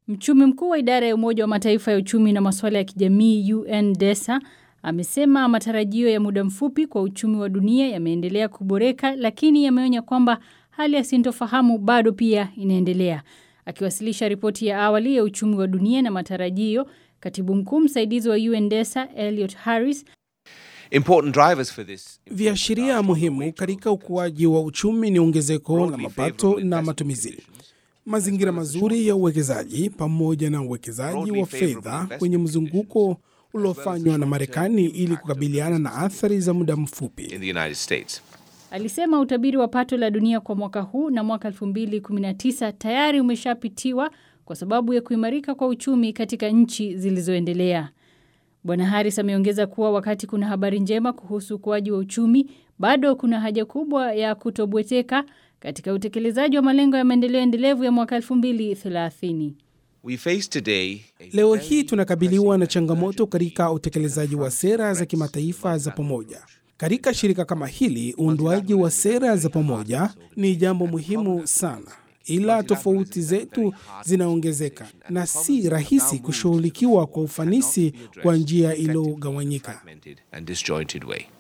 Mchumi mkuu wa idara ya Umoja wa Mataifa ya uchumi na masuala ya kijamii UNDESA amesema matarajio ya muda mfupi kwa uchumi wa dunia yameendelea kuboreka, lakini yameonya kwamba hali ya sintofahamu bado pia inaendelea. Akiwasilisha ripoti ya awali ya uchumi wa dunia na matarajio, katibu mkuu msaidizi wa UNDESA Elliot Harris Important drivers for this Viashiria muhimu katika ukuaji wa uchumi ni ongezeko la mapato na matumizi, mazingira mazuri ya uwekezaji, pamoja na uwekezaji wa fedha kwenye mzunguko uliofanywa na Marekani ili kukabiliana na athari za muda mfupi. in the United States. Alisema utabiri wa pato la dunia kwa mwaka huu na mwaka 2019 tayari umeshapitiwa kwa sababu ya kuimarika kwa uchumi katika nchi zilizoendelea. Bwana Harris ameongeza kuwa wakati kuna habari njema kuhusu ukuaji wa uchumi, bado kuna haja kubwa ya kutobweteka katika utekelezaji wa malengo ya maendeleo endelevu ya mwaka 2030. We face today a Leo very hii tunakabiliwa na changamoto katika utekelezaji wa sera za kimataifa za pamoja. Katika shirika kama hili, uundwaji wa sera za pamoja ni jambo muhimu sana, ila tofauti zetu zinaongezeka na si rahisi kushughulikiwa kwa ufanisi kwa njia iliyogawanyika. fragmented and disjointed way.